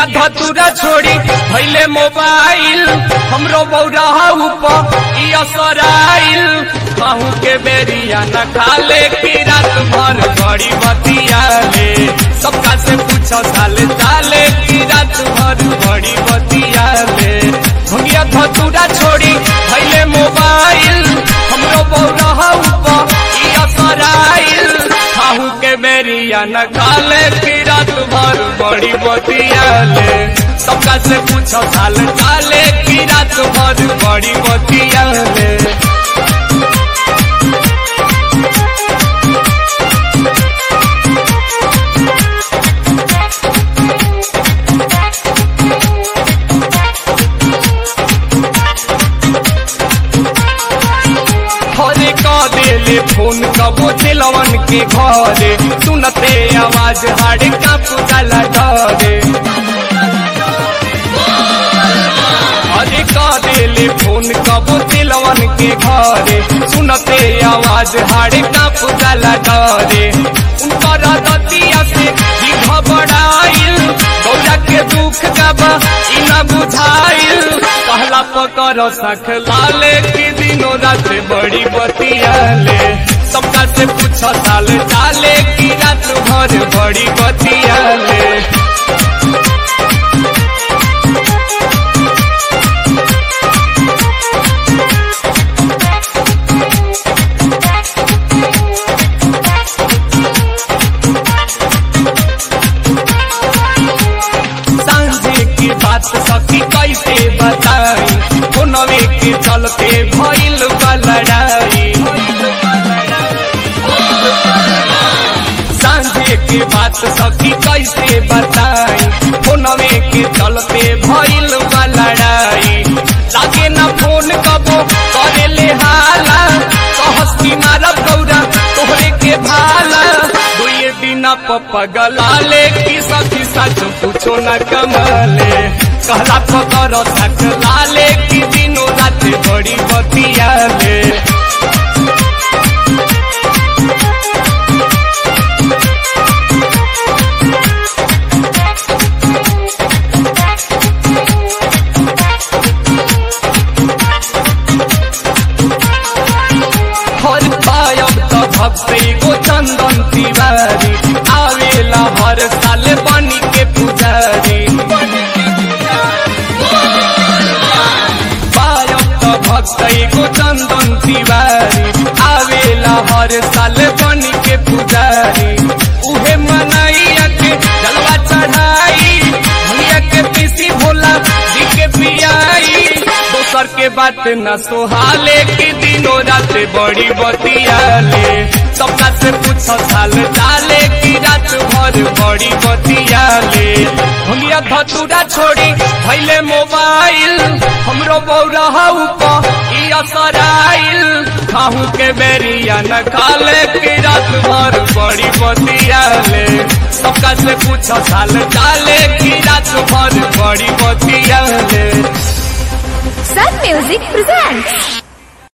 धतुरा छोड़ी भैले मोबाइल हमरो बौरा ऊपर ई असराइल कहूँ के बेरिया न खाले की रात भर बड़ी बतिया ले सबका से पूछो साल चाले की रात भर बड़ी बतिया ले भंगिया धतुरा छोड़ी भैले मोबाइल हमरो बौरा ऊपर ई असराइल कहूँ के बेरिया न खाले की रात भर बड़ी बतिया ले सबका से पूछो साल चाले की रात भर बड़ी बतिया ले हरे का देले फोन कबो दिलवन के घरे सुनते आवाज हाड़ का पुतला डरे हरे का देले फोन कबो दिलवन के घरे सुनते आवाज हाड़ का पुतला डरे उनकर दतिया से भी घबराइल गौरा के दुख गबा ई न बुझाइल कहला पकर सख लाले की दिनों रात बड़ी बतिया ले सबका से पूछो साल चाले की रात भर बड़ी बतिया ले सांझे की बात सखी कैसे बताई फोनवे के चलते भइल बा लड़ाई सांझे की बात सखी कैसे बताई फोनवे के चलते भइल बा लड़ाई लागे ना फोन कबो करे ले हाला कहस की मारब गौरा तोहरे के भाला दुए बिना पगला ले की सखी सच पूछो न कमले कहला पकर सक लाले की दिनों रात बड़ी बतिया ले हर पायब त भक्ति गो चंदन तिवारी आवेला हर साल बनी के पुजारी पायब त भक्ति गो चंदन तिवारी आवेला हर साल बनी के पुजारी उहे मनैया के जलवा चढ़ाई भैया के पीसी भोला जी के पियाई दोसर के बात न सोहाले की दिनों रात बड़ी बतिया ले सबका से पूछो साल डाले की रात भर बड़ी बतिया ले भंगिया धतुरा छोड़ी भैले मोबाइल हमरो बौरा ऊपर ई असराइल खाहू के बेरिया न खाले की रात भर बड़ी बतिया ले सबका से पूछो साल डाले की रात भर बड़ी बतिया ले Sun Music presents